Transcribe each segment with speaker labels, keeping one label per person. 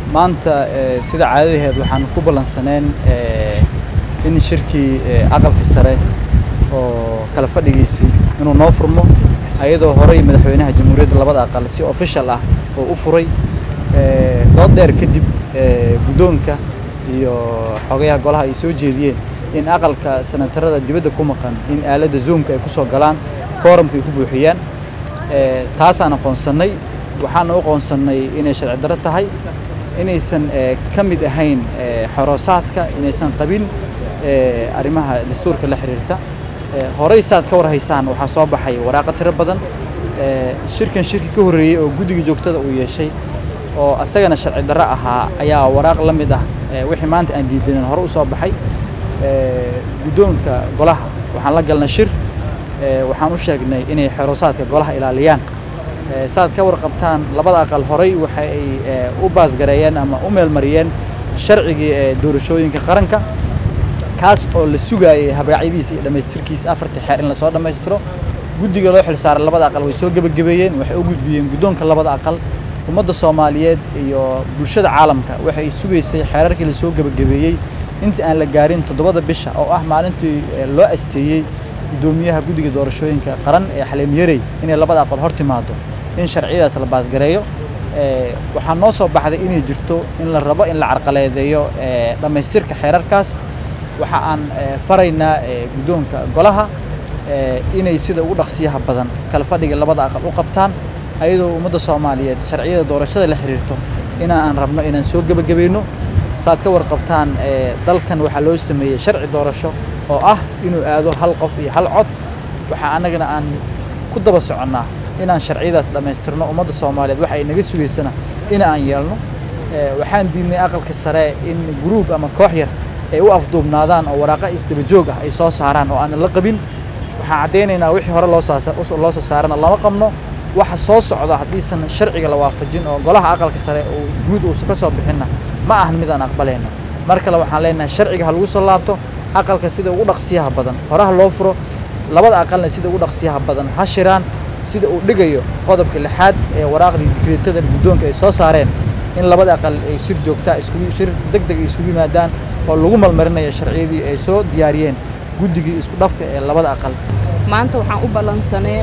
Speaker 1: maanta sida caadadaheed waxaan ku ballansaneen in shirkii aqalka sare oo kala fadhigiisii inuu noo furmo ayadoo horey madaxweynaha jamhuuriyadda labada aqal si official ah oo u furay dood dheer kadib guddoonka iyo xogayaha golaha ay soo jeediyeen in aqalka senatarada dibadda ku maqan in aaladda zoomka ay ku soo galaan kooramka ay ku buuxiyaan taasaan aqoonsannay waxaan u aqoonsannay inay sharci darro tahay inaysan ka mid ahayn xoroosaadka inaysan qabin arrimaha dastuurka la xiriirta horey saad ka warhaysaan waxaa soo baxay waraaqa tiro badan shirkan shirki ka horreeyey oo guddiga joogtada uu yeeshay oo asagana sharci darro ahaa ayaa waraaq la mid ah wixii maanta aan diidanin hore u soo baxay guddoonka golaha waxaan la galnay shir waxaan u sheegnay inay xeroosaadka golaha ilaaliyaan saad ka warqabtaan labada aqal horey waxa ay u baasgareeyeen ama u meelmariyeen sharcigii doorashooyinka qaranka kaas oo la sugaayay habraacyadiisa iyo dhammaystirkiisa afartii xeer in lasoo dhammaystiro guddiga loo xilsaaray labada aqal way soo gebagabeeyeen waxay u gudbiyeen guddoonka labada aqal ummadda soomaaliyeed iyo bulshada caalamka waxay sugaysay xeerarkii lasoo gebagabeeyey inta aan la gaarin toddobada bisha oo ah maalintii loo asteeyey guddoomiyaha guddiga doorashooyinka qaran ee xaliim yarey inay labada aqal hor timaado in sharciyadaas la baasgareeyo waxaa noo soo baxday inay jirto in la rabo in la carqaladeeyo dhammaystirka xeerarkaas waxa aan faraynaa guddoonka golaha inay sida ugu dhaqsiyaha badan kala fadhiga labada aqal u qabtaan ayadoo ummadda soomaaliyeed sharciyada doorashada la xiriirto inaan rabno inaan soo gebagabayno saad ka warqabtaan dalkan waxaa loo sameeyey sharci doorasho oo ah inuu aado hal qof iyo hal cod waxaa annagana aan ku daba soconnaa inaan sharciyadaas dhammaystirno ummadda soomaaliyeed waxa ay naga sugaysana in aan yeelno waxaan diidnay aqalka sare in gruub ama koox yar ay u afduubnaadaan oo waraaqa isdaba joog ah ay soo saaraan oo aanan la qabin waxaan caddaynaynaa wixii hore loo soo saarana lama qabno waxa soo socda haddiisan sharciga la waafajin oo golaha aqalka sare oo guud uusan ka soo bixinna ma ahan midaan aqbalayno mar kale waxaan leenahay sharciga ha lagu soo laabto aqalka sida ugu dhaqsiyaha badan horaha loo furo labada aqalna sida ugu dhaqsiyaha badan ha shiraan sida uu dhigayo qodobka lixaad ee waraaqdii dikreetada guddoonka ay soo saareen in labada aqal ay shir joogtaa iskugu shir deg deg ay isugu yimaadaan oo lagu malmarinayo sharciyadii ay soo diyaariyeen guddigii isku dhafka ee labada aqal
Speaker 2: maanta waxaan u ballansaneen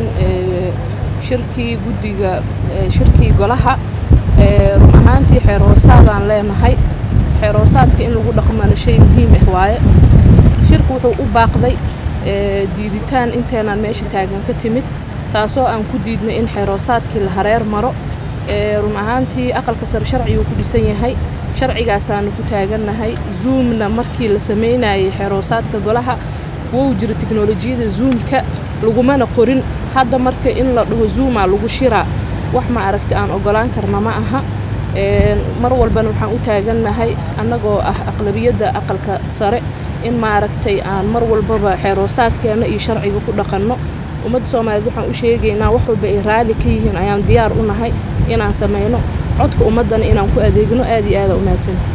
Speaker 2: shirkii guddiga shirkii golaha run ahaantii xeerhoosaadaan leenahay xeerhoosaadka in lagu dhaqmana shay muhiim ah waaye shirku wuxuu u baaqday diiditaan inteenaan meesha taagan ka timid taasoo aan ku diidnay in xeerhoosaadkii la hareer maro run ahaantii aqalka sare sharciguu ku dhisan yahay sharcigaasaanu ku taagannahay zoomna markii la samaynayay xeerhoosaadka golaha wou jiro tiknolojiyada zoomka lagumana qorin hadda marka in la dhaho zoomaa lagu shiraa wax ma aragti aan ogolaan karna ma aha mar walbana waxaan u taagannahay annagoo ah aqlabiyadda aqalka sare in maaragtay aan mar walbaba xeerhoosaadkeenna iyo sharciga ku dhaqanno ummadda soomaaliyeed waxaan u sheegaynaa wax walba ay raalli ka yihiin ayaan diyaar u nahay inaan samayno codka ummaddana inaan ku adeegno aad iyo aada u mahadsantahy